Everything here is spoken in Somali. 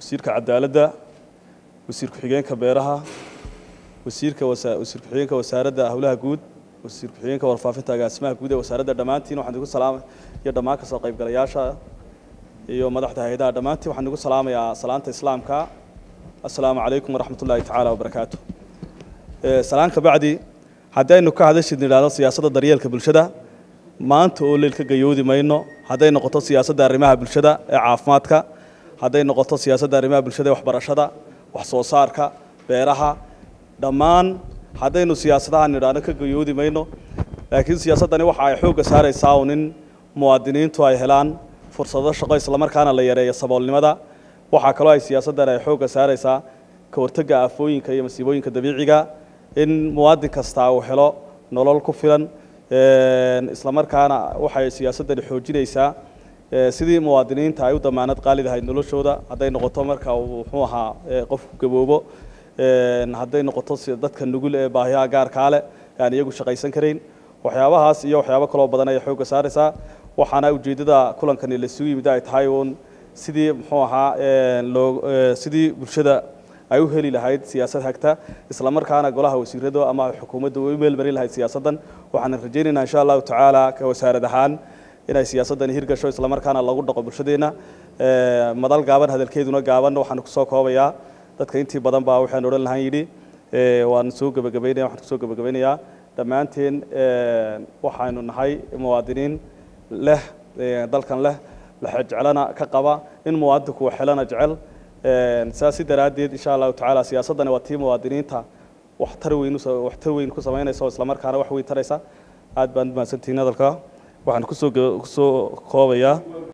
wasiirka cadaaladda wasiir ku-xigeenka beeraha wasiirka wasiir ku-xigeenka wasaaradda howlaha guud wasiir ku-xigeenka warfaafinta agaasimaha guud ee wasaaradda dhammaantiin waxaan igu salaamay iyo dhammaan kasoo qaybgalayaasha iyo madaxda hay-adaha dhammaantiin waxaan igu salaamayaa salaanta islaamka assalaamu calaykum waraxmat ullaahi tacaala wabarakaatu salaan ka bacdi haddii aynu ka hadashid nidhaahdo siyaasadda daryeelka bulshada maanta oo leel ka gayoodi mayno hadday noqoto siyaasadda arrimaha bulshada ee caafimaadka hadday noqoto siyaasadda arrimaha bulshada ee waxbarashada wax soo saarka beeraha dhammaan haddaynu siyaasadaha nidhaahno ka gayoodi mayno laakiin siyaasaddani waxa ay xoogga saaraysaa un in muwaadiniintu ay helaan fursado shaqo islamarkaana la yareeyo saboolnimada waxaa kaloo ay siyaasaddan ay xoogga saaraysaa ka hortagga aafooyinka iyo masiibooyinka dabiiciga in muwaadin kastaa uu helo nolol ku filan islamarkaana waxay siyaasaddani xoojinaysaa sidii muwaadiniinta ay u damaanad qaali lahayd noloshooda hadday noqoto marka uu muxuu ahaa qofku gaboobo hadday noqoto dadka nugul ee baahiyaha gaarkaa leh aan iyagu shaqaysan karayn waxyaabahaas iyo waxyaabo kaloo badan ayay xoogga saaraysaa waxaana ujeeddada kulankani lasugu yimid ay tahay uun sidii muxuu ahaa loo sidii bulshada ay u heli lahayd siyaasad hagta islamarkaana golaha wasiirada ama xukuumadda u meel marin lahayd siyaasaddan waxaan rajaynaynaa insha allahu tacaala ka wasaarad ahaan inay siyaasaddani hirgasho islamarkaana lagu dhaqo bulshadeenna madal gaaban hadalkeeduna gaaban waxaan kusoo koobayaa dadka intii badan baa waxaan odhan lahaan yidhi waan soo gebagabaynaya waxaan kusoo gebagabaynayaa dhammaanteen waxaynu nahay muwaadiniin leh dalkan leh laxejcelana ka qaba in muwaadinku wax helana jecel saasi daraaddeed insha allahu tacaala siyaasaddani waa tii muwaadiniinta waxtar weyn waxtar weyn ku samaynaysa oo islamarkaana wax weyn taraysa aad baan mahadsantihiin hadalka waxaan kusoo kusoo koobayaa